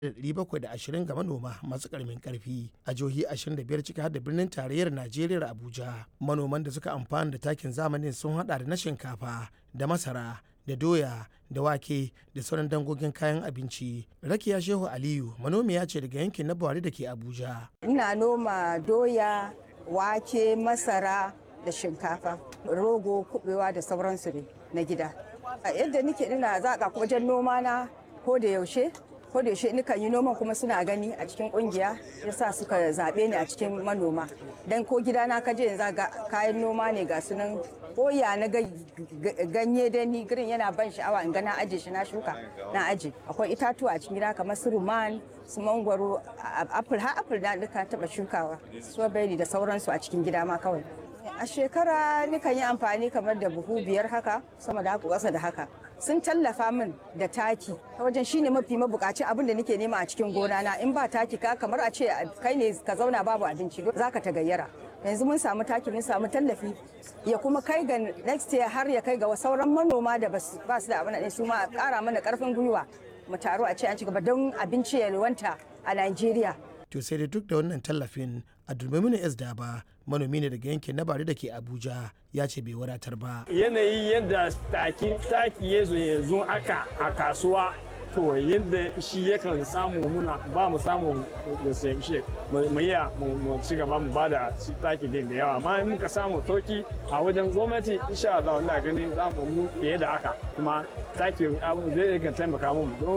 720 ga manoma masu karamin karfi a jihohi 25 ciki har da birnin tarayyar Najeriya Abuja. Manoman da suka amfana da takin zamanin sun hada da na shinkafa da masara da doya da wake da sauran dangogin kayan abinci. Rakiya Shehu Aliyu manomiya ce daga yankin na Buhari da ke Abuja. Ina noma doya, wake, masara da shinkafa, rogo, kubewa da sauransu ne na gida. Yadda nike ina zaƙa wajen noma na ko da yaushe ko da yaushe nikan yi noman kuma suna gani a cikin kungiya yasa suka zaɓe ni a cikin manoma dan ko gidana ka je yanzu ga kayan noma ne ga sunan koya na ganye da ni girin yana ban sha'awa in ga na aje shi na shuka na aje akwai itatuwa a cikin gida kamar su ruman su mangwaro apple har apple na duka taba shukawa strawberry da sauransu a cikin gida ma kawai a shekara nikan yi amfani kamar da buhu biyar haka sama da haka ƙasa da haka sun tallafa min da taki ta wajen shine mafi mabukaci abin da nake nema a cikin gona na in ba taki ka kamar a ce kai ne ka zauna babu abinci zaka ta gayyara yanzu mun samu taki mun samu tallafi ya kuma kai ga next year har ya kai ga sauran manoma da ba su da abin da su ma kara mana karfin gwiwa mu taro a ce an ci gaba don abinci ya wanta a Najeriya to sai da duk da wannan tallafin a dulmamina s ba manomi ne daga yankin na bari da ke abuja ya ce bai wadatar ba yanayi yadda taki taki ya zo yanzu aka a kasuwa to yadda shi yakan samu muna ba mu samu da shi mu iya mu ci gaba mu ba da taki din da yawa amma in muka samu toki a wajen gwamnati insha Allah ina ganin za mu mu fiye da haka kuma taki abu zai taimaka mu